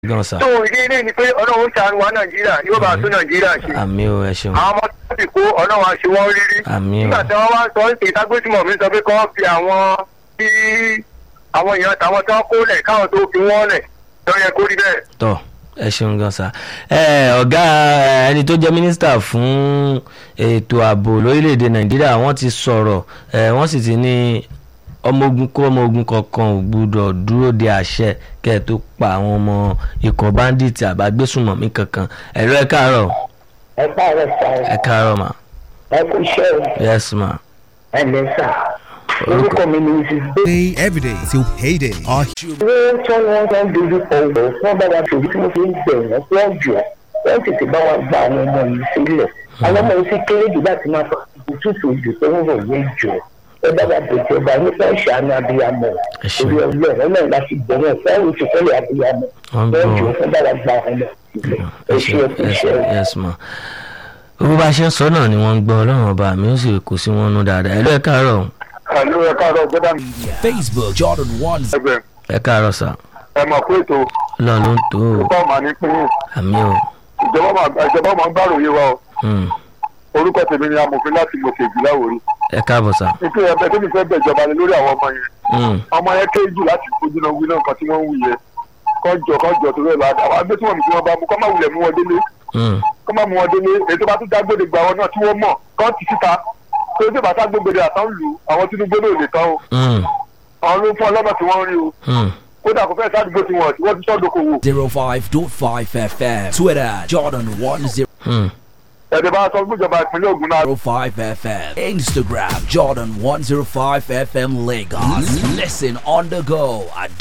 gan sa tó ìdí ilé ni pé ọlọ́run ṣàánú wa nàìjíríà yóò bá tún nàìjíríà ṣe àmì o ẹ ṣeun àwọn ọmọ tó ti kó ọlọ́run àṣẹ wọn rírí àmì o nígbà tí wọ́n wá sọ ìtagbésùmọ̀ mi sọ pé kí wọ́n fi àwọn tí àwọn èèyàn tàwọn tó ń kó lẹ̀ káwọn tó fi wọ́n lẹ̀ lọ́ yẹ kó rí bẹ́ẹ̀. tọ ẹ ṣeun gan sa ẹ ọ̀gá ẹni tó jẹ́ mínísítà fún ètò ààbò lórílẹ̀‐èdè nàìjíríà wọ́n ti sọ̀rọ̀ ẹ wọ́n sì ti ní ọmọ ogun kó ọmọ ogun kankan ò gbúdọ̀ dúró de àṣẹ kẹ́ ẹ tó pa àwọn ọmọ ikọ̀ báńdíìtì àbágbésùmọ̀mí kankan ẹ̀rọ ẹ káàárọ̀ ẹ káàárọ̀ sá ẹ káàárọ̀ mà ẹ kú iṣẹ́ o yes ma ẹ lẹ sá orúkọ mi ni mrs Day every day till payday. Our gbé tí wọ́n wọ́n fẹ́ dojú kọ ọ̀rọ̀ wọ́n bá wa tòjú tí mo fi ń bẹ̀ wọ́n wọ́n jọ wọ́n tètè bá wa gba àwọn ọmọ yìí sílẹ̀ àwọn ọmọ yìí sì kéré jù láti máa fọ ìtútù ìjù tó ń rọ̀ yẹn jọ ẹ bá wa bèjì ọba nípa ìṣàánú abiyamọ Ẹ ṣé. orí ọlọ́run ọlọ́run láti bẹ̀rẹ̀ fẹ́ẹ́ oṣù kọ́lẹ̀ abiyamọ Wọ́n wọ́n gbọ́. jọ fún bá wa gba àwọn ọmọ sílẹ̀ ẹ ṣe ẹ kú iṣẹ́ o. yes ma bó bá ṣe ń sọ náà ni wọ́n ń gbọ́ ọlọ́run ọba mi ó sì kó sí wọn nú dáadáa ẹ̀rọ ẹ káàárọ̀ àlọ́ ẹ káàárọ̀ gbọ́dọ̀ mi Facebook Jordan One ẹgbẹ́ ẹ káàárọ̀ sà ẹ mọ̀ pé ètò ọlọ́run ló ń tó o púpọ̀ mà ní pín àmì o ìjọba máa ìjọba máa ń gbàròyé wa o Hmm. orúkọ tèmi ni amòfin láti mọ̀kè ìjìlá òrí ẹ káàbọ̀ sà nítorí ẹgbẹ́ tó ní fẹ́ bẹ̀ ìjọba ni lórí àwọn ọmọ yẹn Hmm. ọmọ yẹn kéé jù láti fojú náà wí náà nǹkan tí wọ́n ń wí yẹn kọjọ kọjọ tó lọ́ọ́ lọ́ọ́ àwọn agbésùnmọ̀ mi tí wọ́n bá mú kọ́ máa wulẹ̀ mú wọn délé Hmm. kọ́ máa mú wọn délé èyí tó bá tún dágbére gba wọn náà tí wọ́n mọ̀ kọ́ ti síta tó tó bá ságbégbére àtàn lù àwọn tinubu náà lè tán o Hmm. àwọn ló ń fún ọlọ́mọ tí wọ́n rí o Hmm. kódà kò fẹ́ sádùúgbò tí wọ́n tí wọ́n ti sọ́dọ̀kọ̀ wò Zero Five Dot Five FM. Twitter Jordan One Zero Hmm. ẹ̀dẹ̀ bá sọ fún ìjọba ìpínlẹ̀ Ògùn náà Five FM. Instagram Jordan One Zero Five FM Lagos. Listen on the go at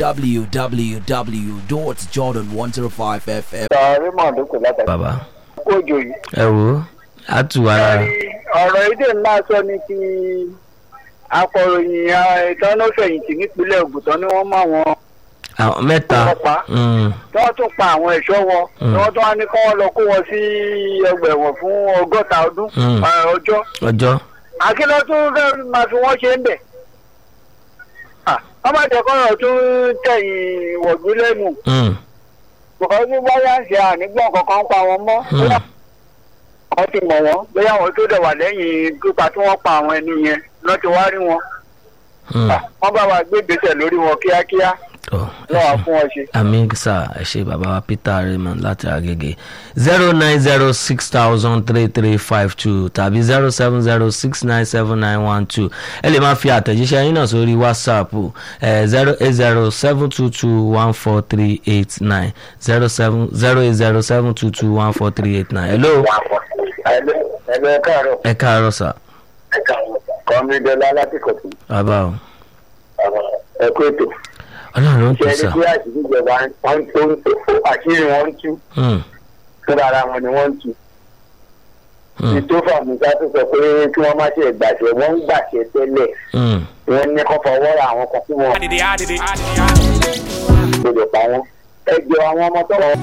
www.jordan105fm. sàárẹ̀ mọ̀ àdókò látàrí bàbá kójò yìí. ẹ wò ó á tù ara rẹ̀ ọ̀rọ̀ èdè ńlá sọ ni ti akọ̀ròyìn ìtọ́nọ́fẹ̀yìntì nípínlẹ̀ Ògùn tán ni wọ́n mú àwọn àwọn mẹ́ta ọlọ́pàá Hmm. tí wọ́n tún pa àwọn ẹ̀ṣọ́ wọn Mm. tí wọ́n tún wá ní kí wọ́n lọ kó wọn sí ọgbà ẹ̀wọ̀n fún ọgọ́ta ọdún Mm. eh, ọjọ́ ọjọ́ àkínlọ́ tún fẹ́ máa fi wọ́n ṣe ń bẹ̀. Ah, wọ́n má jẹ́ kọ́rọ̀ tún tẹ̀yìn wọ̀gbí lẹ́nu Hmm. bọ̀kọ́ bí báyà ń ṣe ànígbọ̀n kankan pa wọn mọ́ Hmm. bóyá wọ́n ti mọ̀ wọ́n bóyá àwọn tó dẹ̀ wà lẹ́yìn pípa tí wọ́n pa àwọn ẹni yẹn lọ́ ti wá rí wọn Hmm. Ah, wọ́n bá wa gbé ìgbésẹ̀ lórí wọn kíákíá Tọ́, ẹ lọ́wọ́ ṣé. fún wọn ṣe. àmì sà ẹ ṣe bàbá wa peter raymond láti agege zero nine zero six thousand three three five two tàbí zero seven zero six nine seven nine one two ẹ lè máa fi àtẹ̀jíṣẹ́ yín náà sórí whatsapp zero eight zero seven two two one four three eight nine zero seven zero eight zero seven two two one four three eight nine hello ẹgbẹ́ káàárọ̀ ẹ káàárọ̀ sà kọ́mídọ́lá láti kọ̀tù bàbá o ẹ̀kú ètò ọlọ́run ló ń ṣe tó ẹni sà tí àṣírí ìjọba wọn tó ń tó àṣírí wọn ń tú Hmm, fúnra ara wọn ni wọ́n ń tú. hmm, ìtòfà musa tó sọ pé kí wọ́n má ṣe gbàṣẹ wọ́n ń gbàṣẹ tẹ́lẹ̀ hmm. wọ́n ní kó fọwọ́ ra àwọn kan fún wọn gbọdọ̀ pa wọn. ẹ jọ àwọn ọmọ tó wọ́n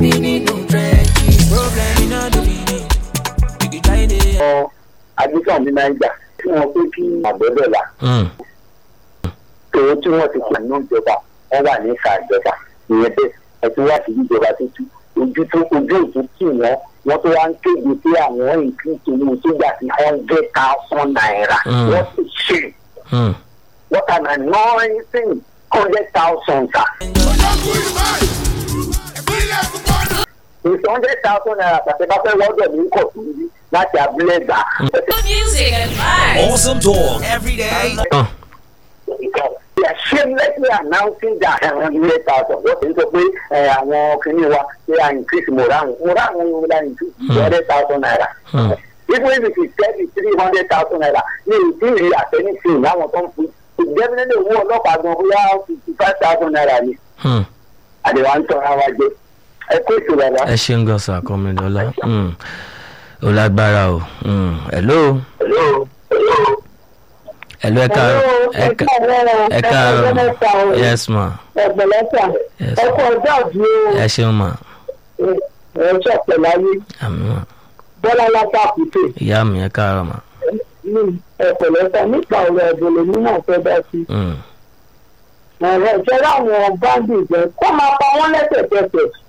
ajíkàn ní nàìjà tí wọ́n pé kí àgbẹ̀bẹ̀ là Hmm. tòun tí wọ́n ti pàánù ìjọba wọ́n wà ní ìka ìjọba ìyẹn bẹ́ẹ̀ ẹ̀tún wá sí ìjọba tó tú ojú tó ojú òtún tì wọ́n wọ́n tó wá ń kéde pé àwọn ìpín tòun sójà sí hundred thousand naira Mm. wọ́n ti ṣe Hmm. what an annoying hundred thousand sa. ìsọ̀ hundred thousand naira pàṣẹ bá fẹ́ wọ́dọ̀ ní kò tó yí láti abúlé gbà. Music and vibes. Awesome talk every day. Oh. They are shamelessly announcing that hundred thousand wọ́n ti ń sọ pé ẹ, àwọn kìnìún wa ṣe à increase moran moran wọn yóò la increase hundred thousand naira. Hmm. even if it is thirty three hundred thousand naira ní ìdí ìrì àtẹnifìn láwọn tó ń fún ìdẹ́bílẹ̀ owó ọlọ́pàá gan bóyá fifty five thousand naira ni Hmm. àdéhùn à ń tọ́ra wa jẹ ẹ kó ètò bàbá. ẹ ṣe ń gọ sà kọmídọ́lá ó lágbára o Hmm. hello hello ẹ káàárọ̀ ẹ ká- ẹ káàárọ̀ yes ma ẹgbẹ̀lẹ́sà yes ọkọ̀ ma ọjọ́ òbí ẹ ṣeun ma ẹ̀ṣọ́ pẹ̀láyé àmì ma bọ́lá látàkùtè ìyá mi ẹ káàárọ̀ ma ní ẹ̀pẹ̀lẹ́sà nípa ọ̀rọ̀ ẹ̀bùn lèmi náà fẹ́ bá sí. Hmm. ẹ̀rọ ìṣẹ́ láwọn báńdì jẹ́ kó máa pa wọ́n lẹ́sẹ̀kẹsẹ̀